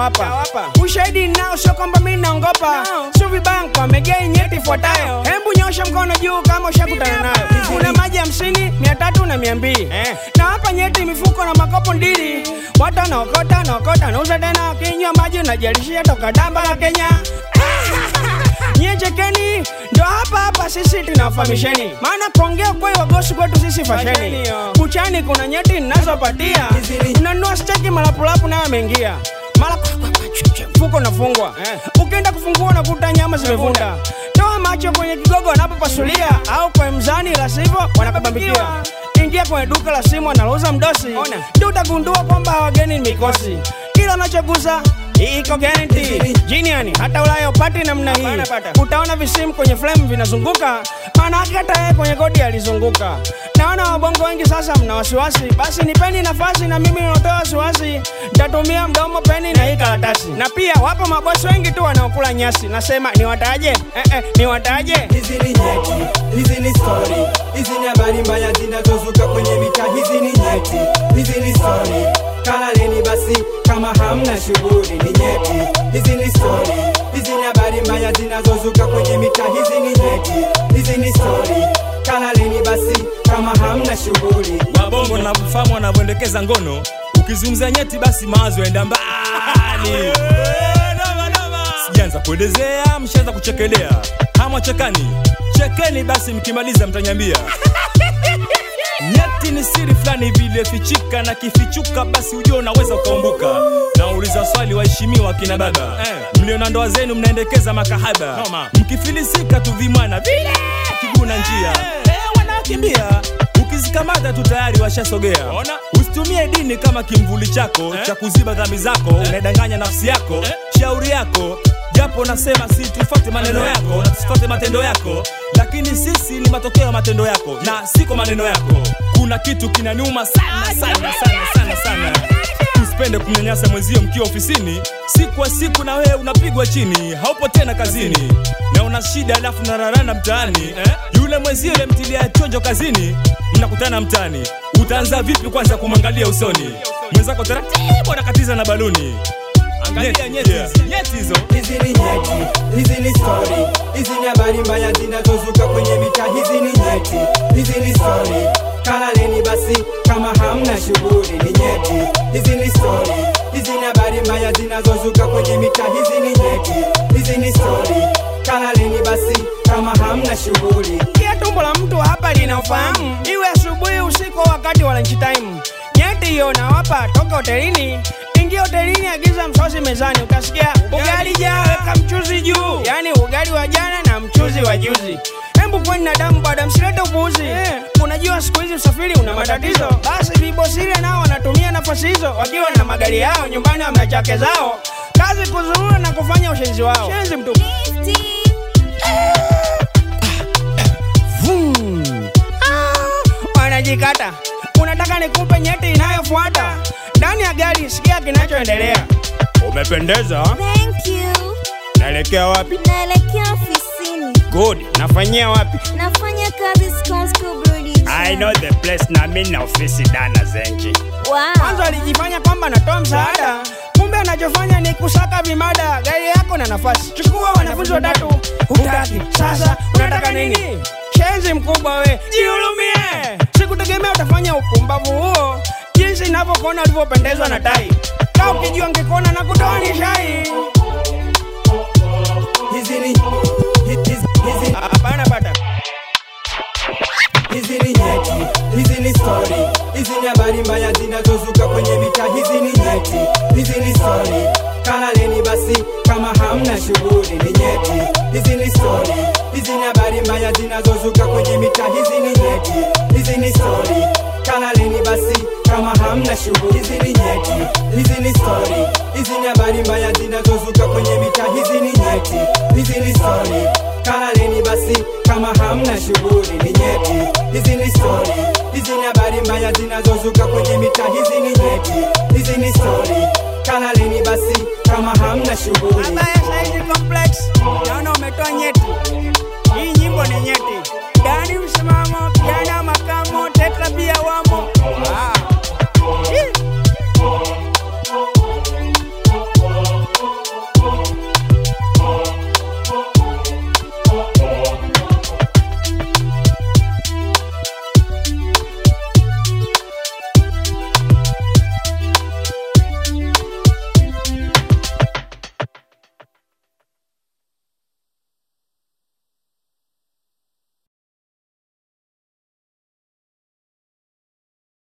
nitawapa ushahidi nao, sio kwamba mimi naongopa, sio vibaya nikamegea nyeti ifuatayo. Hembu nyosha mkono juu kama ushakutana nayo. Kuna maji hamsini, mia tatu na mia mbili na hapa nyeti mifuko na makopo ndili, watu wanaokota wanaokota, nauza tena, wakinywa maji unajalishia toka damba la Kenya. Nyie chekeni, ndo hapa hapa sisi tunawafahamisheni, maana kuongea kweli wagosi kwetu sisi fasheni. Buchani kuna nyeti ninazopatia, unanunua steki malapulapu nayo ameingia mara kwa- kwa- kwa- chu- chu- mfuko unafungwa, ukienda kufungua unakuta nyama zimevunda. Toa macho kwenye kigogo wanapopasulia, au kwa mzani, la sivyo wanakubambikia. Ingia kwenye duka la simu analouza mdosi, ndio utagundua kwamba wageni ni mikosi. Kila unachogusa iko guarantee. Jiniani hata Ulaya upati namna hii, utaona visimu kwenye flame vinazunguka, maana yake hata yeye kwenye kodi alizunguka. Naona wabongo wengi sasa mna wasiwasi, basi nipeni nafasi na mimi natoa wasiwasi, nitatumia mdomo, peni na hii karatasi. Na pia wapo mabosi wengi tu wanaokula nyasi, nasema niwataje? Eh, eh, niwataje? Hizi ni nyeti, hizi ni story, hizi ni habari mbaya zinazozuka kwenye mitaa. Hizi ni nyeti, hizi ni story, kalaleni basi kama hamna shughuli. Ni nyeti, hizi ni story, hizi ni habari mbaya zinazozuka kwenye mitaa. Hizi ni nyeti, hizi ni story, kalaleni basi kama hamna shughuli. wabongo navyofahamu wanavyoendekeza ngono ukizungumza nyeti basi mawazo yaenda mbali sijaanza kuelezea mshaanza kuchekelea hamwa chekani chekeni basi mkimaliza mtanyambia nyeti ni siri fulani vile fichika na kifichuka basi ujua unaweza ukaumbuka nauliza swali waheshimiwa kina baba mlio na ndoa zenu mnaendekeza makahaba mkifilisika tu vimwana vile kiguna njia Eh, wanakimbia ukizikamata tu tayari washasogea usitumie dini kama kimvuli chako cha kuziba dhambi zako unaidanganya nafsi yako shauri yako japo nasema si tufuate maneno yako na tusifuate matendo yako lakini sisi ni matokeo ya matendo yako na siko maneno yako kuna kitu kinaniuma sana sana sana sana sana usipende kumnyanyasa mwenzio mkiwa ofisini siku kwa siku na wewe unapigwa chini haupo tena kazini na una shida alafu nararana mtaani yule mwenzio mtilia chonjo kazini mnakutana mtaani utaanza vipi kwanza kumwangalia usoni mwenzako taratibu anakatiza na baluni angalia nyeti hizi, nyeti hizo Hizi ni nyeti, hizi ni story, hizi ni habari mbaya zinazozuka kwenye mitaa. Hizi ni nyeti, hizi ni story, kalaleni basi kama hamna shughuli. Ni nyeti, hizi ni story, hizi ni habari mbaya zinazozuka kwenye mitaa. Hizi ni nyeti, hizi ni story, kalaleni basi kama hamna shughuli. Kia tumbo la mtu hapa lina ufahamu, iwe asubuhi, usiku, au wakati wa lunch time. Nyeti hiyo nawapa toka hotelini. Ingia hotelini, agiza msosi mezani, utasikia ugali jaa, weka mchuzi juu, yaani ugali wa jana na mchuzi wa juzi. Hembu kweni na damu bado, msilete upuuzi. Unajua siku hizi usafiri una matatizo, basi vibosiria nao wanatumia nafasi hizo, wakiwa na magari yao nyumbani, wamna chake zao, kazi kuzurura na kufanya ushenzi wao. Shenzi mtupu. Vum. Ah, wanajikata unataka nikupe nyeti inayofuata ndani ya gari sikia kinachoendelea umependeza Thank you. naelekea wapi Naelekea ofisini. good nafanyia wapi Nafanya kazi Scones Brewery. i know the place na mi na ofisi dana zenji kwanza Wow. alijifanya kwamba anatoa msaada kumbe anachofanya ni kusaka vimada gari yako na nafasi chukua wanafunzi watatu hutaki sasa unataka nini shenzi mkubwa we jihurumie sikutegemea utafanya upumbavu huo jinsi inavyokuona ulivyopendezwa na tai ka ukijua ngekuona na kutoa ni shai Hizi ni hizi, hizi, hapana pata hizi ni nyeti, hizi ni story, hizi ni habari mbaya zinazozuka kwenye mitaa. Hizi ni nyeti, hizi ni story, kalaleni basi kama hamna shughuli. Ni nyeti, hizi ni story, hizi ni habari mbaya zinazozuka kwenye mitaa. Hizi ni nyeti, hizi ni story, kalaleni basi kama hamna shughuli. Hizi ni nyeti, hizi ni story, hizi ni habari mbaya zinazozuka kwenye mitaa. Hizi ni nyeti, hizi ni story, kalaleni basi kama hamna shughuli. Ni nyeti, hizi ni story, hizi ni habari mbaya zinazozuka kwenye mitaa. Hizi ni nyeti, hizi ni story, kalaleni basi kama hamna shughuli. Abaya Saidi Complex, naona umetoa nyeti. Hii nyimbo ni nyeti. Dani msimamo, kijana makamo, teta pia wamo. Ah,